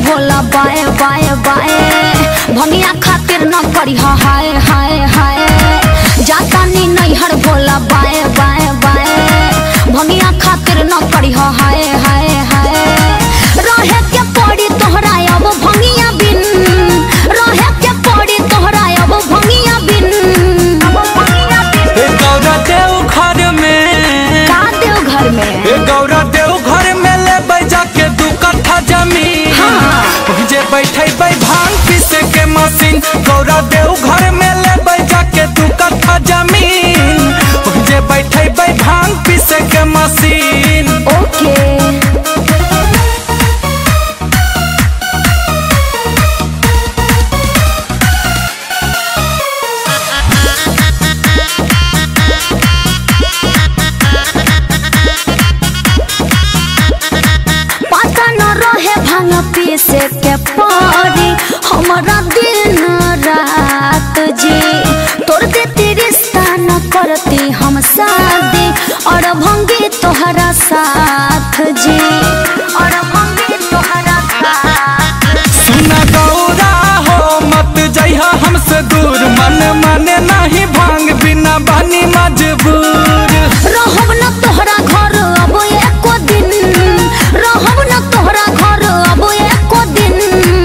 भोला बाए बाए बाए भंगिया खातिर न करी हाय हाय हाय जाता नी नैहर भोला बाए बाए बाए भंगिया खातिर न करी हाय हाय हाय रहे के पड़ी तोहरा अब भंगिया बिन रहे के पड़ी तोहरा अब भंगिया बिन ए गौरा देव घर में का देव घर में ए गौरा देव घर में ले बैजा के दू कट्ठा जमीन हाँ। जे बैठे बै भांग पीसे के मशीन गौरा देव घर में ले बैजा के दू कट्ठा जमीन जे बैठे बै भांग पीसे के मशीन ओके पता न रहे भांग पीसे के पड़ी हमारा दिन रात जी तोड़ देती रिश्ता न करती हम शादी और भंगी तोहरा साथ जी और भंगी तोहरा साथ सुना गौरा हो मत जइहा हमसे दूर मन माने नहीं भांग बिना बानी मजबूर रहब न तोहरा घर अब एको दिन रहब न तोहरा घर अब एको दिन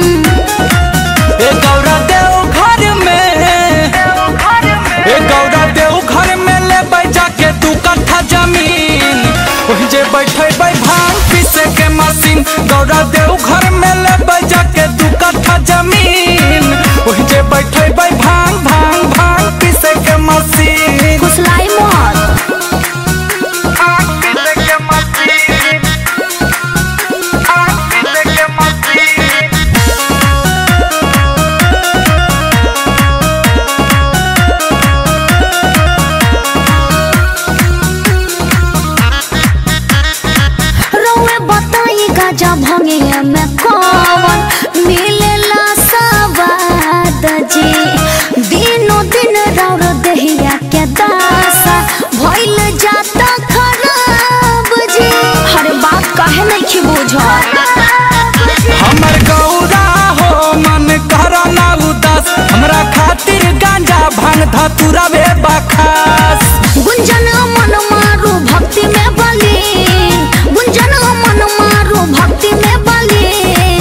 ए गौरा देव घर में ए गौरा देव घर में ले बैजा के तू कट्ठा जमीन वही जे बैठे बै भांग पीसे के मशीन गौरा देव घर में ले बैजा के तू कट्ठा जमीन वही जे बैठे बै भांग भांग भांग पीसे के मशीन फुसलाई मत पीसे के मशीन पीसे के मशीन रउए बताई गाजा भंगे में कौन मिलेला सवाद जी दिनों दिन रौर दहिया के दासा भइल जाता खराब जी हर बात काहे नहीं की बुझत हमर गौरा हो मन करा ना उदास हमरा खातिर गांजा भांग धतुरा बे बखास गुंजन मन मारू भक्ति में बली गुंजन मन मारू भक्ति में बली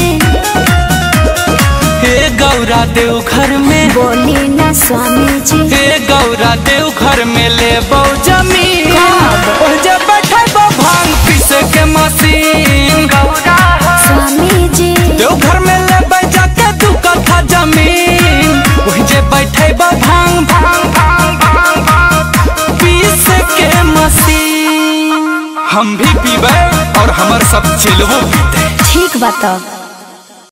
हे गौरा देव घर में बोली न स्वामी जी हे गौरा देव घर में ले बौ जमीन कब? ओह जे बैठे बौ भांग पीसे के मशीन गौरा स्वामी जी देव घर में ले बैजा के दू कट्ठा जमीन ओह जे बैठे बौ भांग भांग भांग भांग भांग पीसे के मशीन हम भी पीबे और हमर सब चिलवो पीते ठीक बात